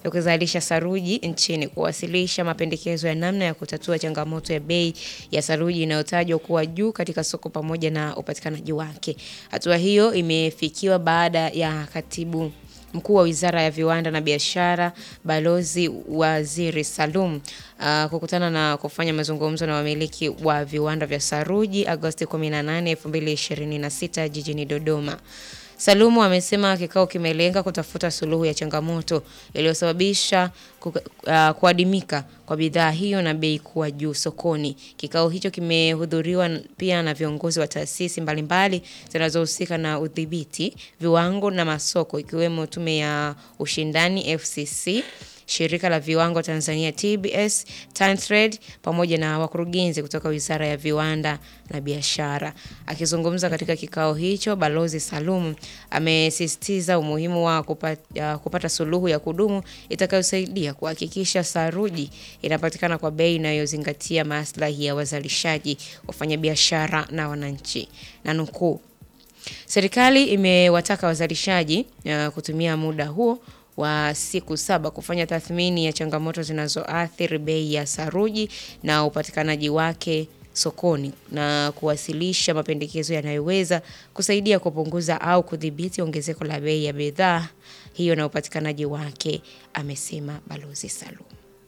ya kuzalisha saruji nchini kuwasilisha mapendekezo ya namna ya kutatua changamoto ya bei ya saruji inayotajwa kuwa juu katika soko pamoja na upatikanaji wake. Hatua hiyo imefikiwa baada ya katibu mkuu wa Wizara ya Viwanda na Biashara Balozi Waziri Salum uh, kukutana na kufanya mazungumzo na wamiliki wa viwanda vya saruji Agosti 18, 2026 jijini Dodoma. Salumu amesema kikao kimelenga kutafuta suluhu ya changamoto iliyosababisha kuka- uh, kuadimika kwa bidhaa hiyo na bei kuwa juu sokoni. Kikao hicho kimehudhuriwa n- pia na viongozi wa taasisi mbalimbali zinazohusika na udhibiti, viwango na masoko ikiwemo Tume ya Ushindani FCC, Shirika la Viwango Tanzania TBS, TanTrade pamoja na wakurugenzi kutoka Wizara ya Viwanda na Biashara. Akizungumza katika kikao hicho, Balozi Salum amesisitiza umuhimu wa kupata, kupata suluhu ya kudumu itakayosaidia kuhakikisha saruji inapatikana kwa bei inayozingatia maslahi ya wazalishaji, wafanyabiashara na wananchi. Na nukuu, Serikali imewataka wazalishaji uh, kutumia muda huo wa siku saba kufanya tathmini ya changamoto zinazoathiri bei ya saruji na upatikanaji wake sokoni na kuwasilisha mapendekezo yanayoweza kusaidia kupunguza au kudhibiti ongezeko la bei ya bidhaa hiyo na upatikanaji wake, amesema Balozi Salum.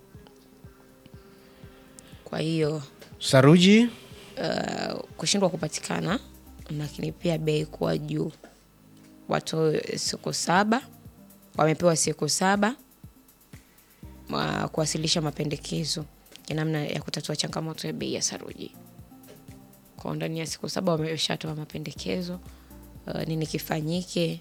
Kwa hiyo Saruji uh, kushindwa kupatikana, lakini pia bei kuwa juu. Watoe siku saba, wamepewa siku saba wa kuwasilisha mapendekezo ya namna ya kutatua changamoto ya bei ya saruji. Kwa ndani ya siku saba wameshatoa mapendekezo uh, nini kifanyike.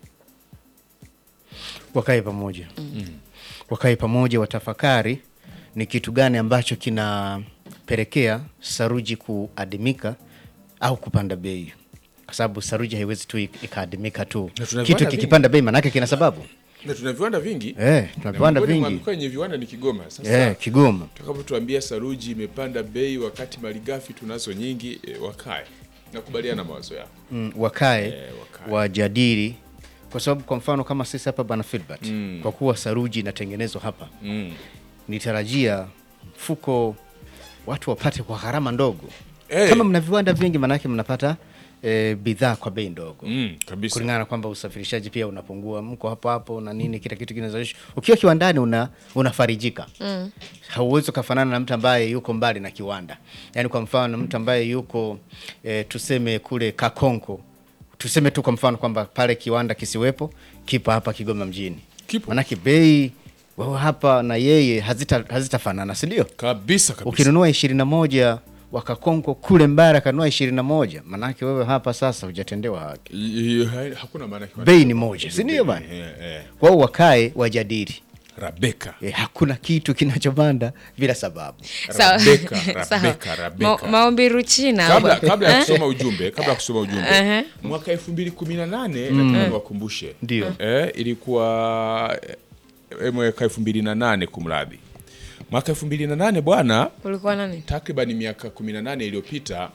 wakae pamoja wakae pamoja, watafakari ni kitu gani ambacho kinapelekea saruji kuadimika au kupanda bei, kwa sababu saruji haiwezi tu ik- ikaadimika tu. Na tuna Kitu viwanda kikipanda bei manake kina sababu na tuna viwanda vingi eh, tuna Na viwanda miongoni mwa vingi mikoa yenye viwanda ni Kigoma. Sasa eh, Kigoma tutakapotuambia saruji imepanda bei wakati malighafi tunazo nyingi, e, wakae nakubaliana na mawazo yao. mm, wakae Eh, wakae. wajadili, kwa sababu kwa mfano kama sisi hapa bana Filbert kwa kuwa saruji inatengenezwa hapa Mm. nitarajia mfuko watu wapate kwa gharama ndogo Eh. kama mna viwanda vingi manake mnapata e, bidhaa kwa bei ndogo Mm, kabisa. kulingana na kwamba usafirishaji pia unapungua, mko hapo hapo na nini, kila kitu kinazalishwa. Ukiwa kiwandani una unafarijika mm. Hauwezi ukafanana na mtu ambaye yuko mbali na kiwanda. Yaani kwa mfano mtu ambaye yuko e, tuseme kule Kakonko, tuseme tu kwa mfano kwamba pale kiwanda kisiwepo, kipo hapa Kigoma mjini, Kipo. manake bei wao hapa na yeye hazita hazitafanana, si ndio? Kabisa kabisa. Ukinunua ishirini na moja wakakonko kule Mbara kanunua ishirini na moja manake wewe hapa sasa hujatendewa haki. I- i- ha- hakuna maana kiwanda- Bei ni moja, si ndio bana? Eh, eh. Wao wakae wajadili. Rabeka. E, hakuna kitu kinachopanda bila sababu. Sawa. Rabeka, Sawa. Rabeka, Rabeka. Ma- maombi Ruchina kabla, bwa- kabla ya Eh? kusoma ujumbe kabla ya kusoma ujumbe mwaka elfu mbili kumi na nane nataka niwakumbushe Ndio. eh, ilikuwa eh, mwaka elfu mbili na nane kumradhi mwaka elfu mbili na nane bwana ulikuwa nani? takriban miaka 18 iliyopita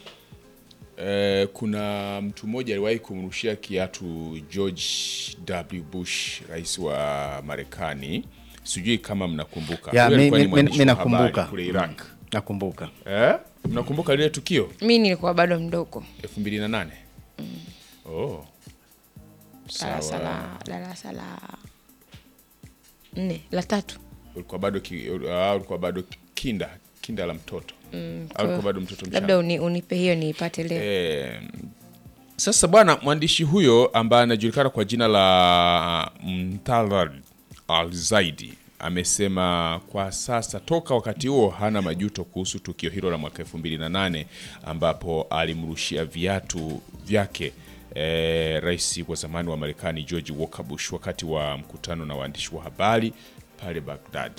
eh, kuna mtu mmoja aliwahi kumrushia kiatu George W. Bush, rais wa Marekani. Sijui kama mnakumbuka. Ya, Huyo mi- alikuwa ni mi- mwandishi mi wa habari nakumbuka. kule Iraq. Nakumbuka. Eh? Mnakumbuka lile tukio Mi nilikuwa bado mdogo, 2008? Oh. darasa Sawa. la darasa la nne la tatu. Ulikuwa bado ki, uh, ulikuwa bado kinda, kinda la mtoto. Au ulikuwa bado mtoto mchanga. Labda uni, unipe hiyo niipate leo. Eh, sasa bwana mwandishi huyo ambaye anajulikana kwa jina la Mtalal Al-Zaidi amesema kwa sasa toka wakati huo hana majuto kuhusu tukio hilo la mwaka 2008 ambapo alimrushia viatu vyake eh, rais wa zamani wa Marekani George Walker Bush wakati wa mkutano na waandishi wa habari pale Baghdad.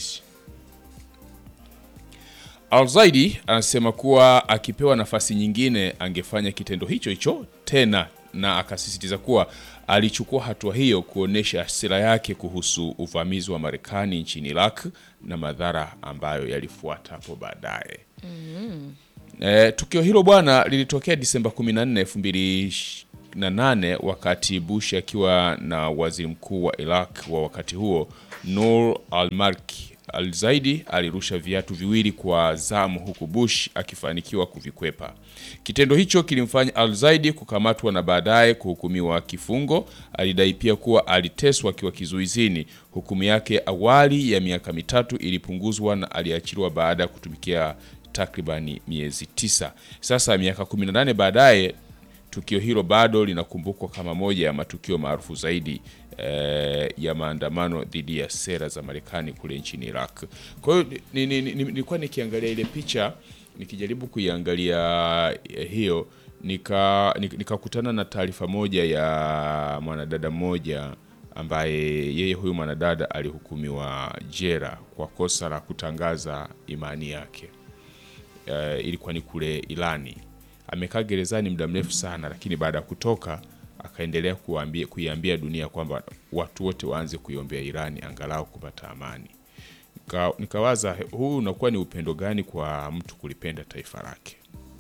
Al-Zaidi anasema kuwa akipewa nafasi nyingine angefanya kitendo hicho hicho tena, na akasisitiza kuwa alichukua hatua hiyo kuonyesha hasira yake kuhusu uvamizi wa Marekani nchini Iraq na madhara ambayo yalifuata hapo baadaye. E, tukio hilo bwana lilitokea Disemba 14, 2008 wakati Bush akiwa na waziri mkuu wa Iraq wa wakati huo Nur Al-Malki Al-Zaidi alirusha viatu viwili kwa zamu huku Bush akifanikiwa kuvikwepa. Kitendo hicho kilimfanya Al-Zaidi kukamatwa na baadaye kuhukumiwa kifungo. Alidai pia kuwa aliteswa akiwa kizuizini. Hukumu yake awali ya miaka mitatu ilipunguzwa na aliachiliwa baada ya kutumikia takribani miezi tisa. Sasa miaka 18 baadaye tukio hilo bado linakumbukwa kama moja ya matukio maarufu zaidi eh, ya maandamano dhidi ya sera za Marekani kule nchini Iraq. Kwa hiyo ni- ni- ni- ni- nilikuwa nikiangalia ile picha nikijaribu kuiangalia eh, hiyo nika nik- nikakutana na taarifa moja ya mwanadada mmoja ambaye yeye huyu mwanadada alihukumiwa jera kwa kosa la kutangaza imani yake uh, ilikuwa ni kule Irani. Amekaa gerezani muda mrefu sana, lakini baada ya kutoka akaendelea kuambia, kuiambia dunia kwamba watu wote waanze kuiombea Irani angalau kupata amani. Nika, nikawaza huu unakuwa ni upendo gani kwa mtu kulipenda taifa lake?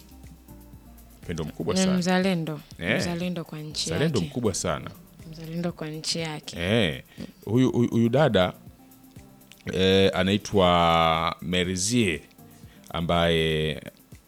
Upendo mkubwa Ni sana, mzalendo Eh. mzalendo kwa nchi zalendo yake mkubwa sana. mzalendo kwa nchi yake Eh, huyu huyu- huyu dada eh, anaitwa Merzie ambaye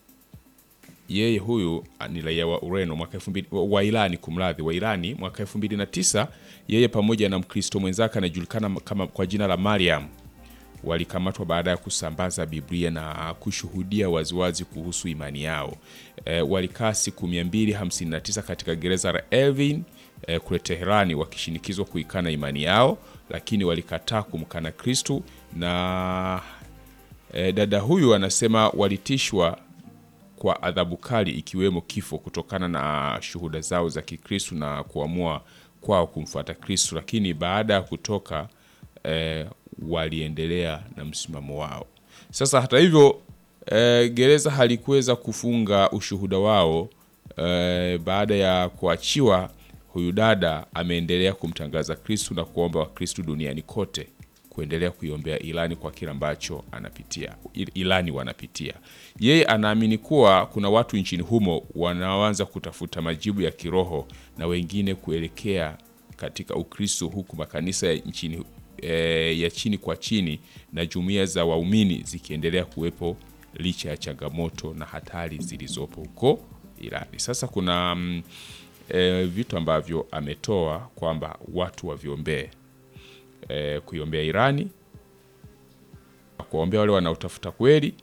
yeye huyu ni raia wa Ureno mwaka 2000 wa- wa Irani kumradhi, wa Irani mwaka 2009 yeye pamoja na Mkristo mwenzake anajulikana kama kwa jina la Mariam walikamatwa baada ya kusambaza Biblia na kushuhudia waziwazi kuhusu imani yao. E, walikaa siku 259 katika gereza la Evin e, kule Teherani wakishinikizwa kuikana imani yao, lakini walikataa kumkana Kristu na e, dada huyu anasema walitishwa kwa adhabu kali ikiwemo kifo kutokana na shuhuda zao za Kikristu na kuamua kwao kumfuata Kristu, lakini baada ya kutoka eh, waliendelea na msimamo wao. Sasa hata hivyo eh, gereza halikuweza kufunga ushuhuda wao eh, baada ya kuachiwa. Huyu dada ameendelea kumtangaza Kristu na kuomba Wakristu duniani kote kuendelea kuiombea Irani kwa kile ambacho anapitia Il- Irani wanapitia. Yeye anaamini kuwa kuna watu nchini humo wanaoanza kutafuta majibu ya kiroho na wengine kuelekea katika Ukristo, huku makanisa ya nchini e, ya chini kwa chini na jumuiya za waumini zikiendelea kuwepo licha ya changamoto na hatari zilizopo huko Irani. Sasa kuna mm, e, vitu ambavyo ametoa kwamba watu waviombee eh, kuiombea Irani, kuwaombea wale wanaotafuta kweli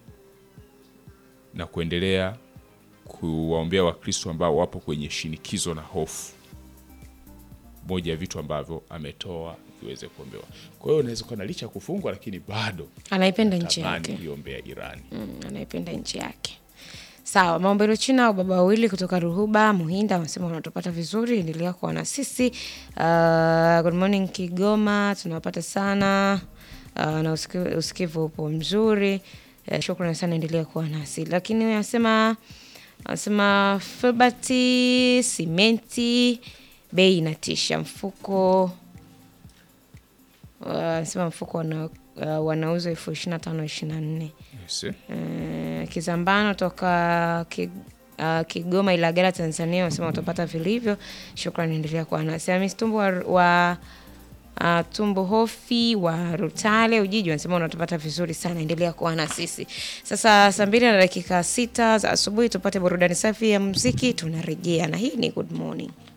na kuendelea kuwaombea Wakristo ambao wapo kwenye shinikizo na hofu. Moja ya vitu ambavyo ametoa viweze kuombewa. Kwa hiyo unaweza kuwa na licha ya kufungwa, lakini bado anaipenda nchi tamani yake kuiombea Irani. mm, anaipenda nchi yake sawa maombelo china au baba wawili kutoka ruhuba muhinda wanasema wanatupata vizuri endelea kuwa na sisi uh, good morning kigoma tunawapata sana uh, na usikivu, usikivu upo mzuri uh, shukrani sana endelea kuwa nasi lakini huyu anasema anasema filbati simenti bei inatisha mfuko uh, anasema mfuko wana, uh, wanauza elfu ishiri na tano ishiri na nne Yes, eh? Eh, Kizambano toka ki, uh, Kigoma Ilagala Tanzania wanasema utapata vilivyo. Shukrani, endelea kuwa nasi. Hamis Tumbo wa, wa uh, Tumbo Hofi wa Rutale Ujiji wanasema unatupata vizuri sana, endelea kuwa na sisi. Sasa saa mbili na dakika sita za asubuhi tupate burudani safi ya muziki, tunarejea na hii ni Good Morning.